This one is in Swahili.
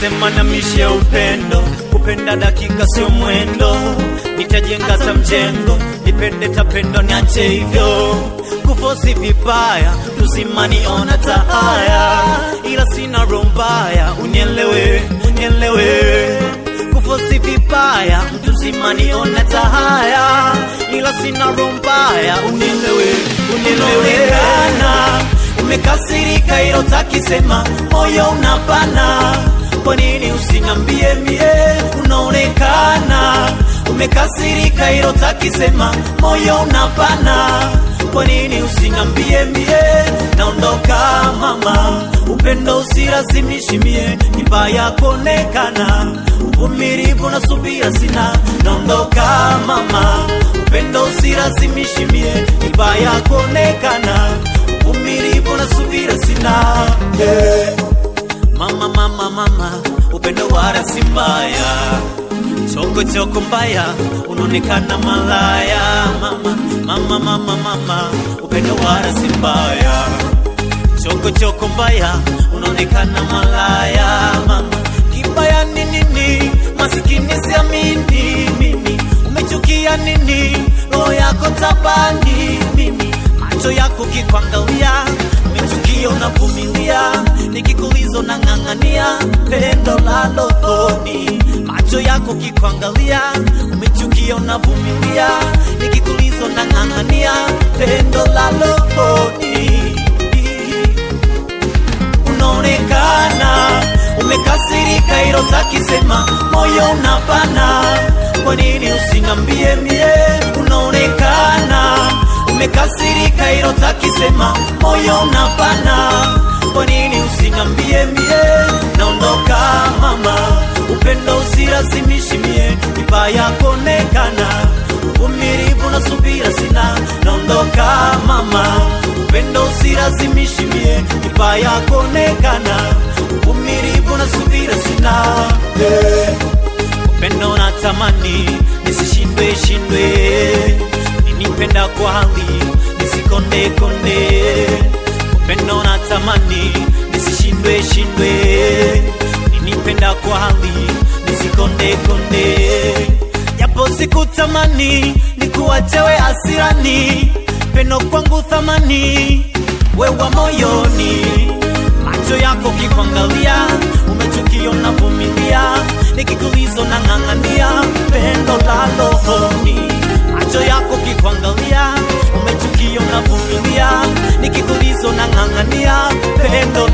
Walisema na mishe upendo, kupenda dakika sio mwendo, nitajenga ta mjengo, nipende tapendo, niache hivyo kufosi vibaya, tusimaniona tahaya, ila sina roho mbaya, unielewe, unielewe kufosi vibaya, mtu simaniona tahaya, ila sina roho mbaya, unielewe, unielewe umekasirika ilo takisema moyo unapana kwa nini usinambie mie unaonekana umekasirika ilo takisema moyo unapana kwa nini usinambie mie naondoka mama upendo usilazimishi mie nibaya kuonekana uvumilivu na subira sina naondoka mama upendo usilazimishi mie nibaya kuonekana uvumilivu na subira sina yeah. Mama, mama, mama, upendo wala si mbaya, choko choko mbaya, unaonekana malaya. Mama, mama, mama, mama, upendo wala si mbaya, choko choko mbaya, unaonekana malaya. Mama, kibaya ni nini? Masikini siamini mimi, umechukia nini? Roho yako tabani mimi, macho yako kikwangalia umechukia unavumilia, nikikulizo na ng'ang'ania pendo la rohoni. Macho yako kikuangalia, umechukia unavumilia, nikikulizo na ng'ang'ania pendo la rohoni. Unaonekana umekasirika, ilo takisema moyo unapana, kwa nini usinambie mie? Unaonekana umekasirika, ilo takisema moyo unapana, kwa nini usinambie mie? Naondoka mama, upendo usilazimishi mie, vibaya kuonekana, uvumilivu na subira sina. Naondoka mama, upendo usilazimishi mie, vibaya kuonekana, uvumilivu na subira sina yeah. Upendo natamani nisishindwe shindwe ninipenda kwa hali nisikonde konde, upendo natamani nisishindwe shindwe, ninipenda kwa hali nisikonde konde, japo sikutamani nikuachewe asirani, pendo kwangu thamani wewa moyoni, macho yako kikuangalia, umechukia unavumilia, nikikulizo na ng'ang'ania pendo la rohoni macho yako kikuangalia, umechukia unavumilia, nikikulizo na ng'ang'ania pendo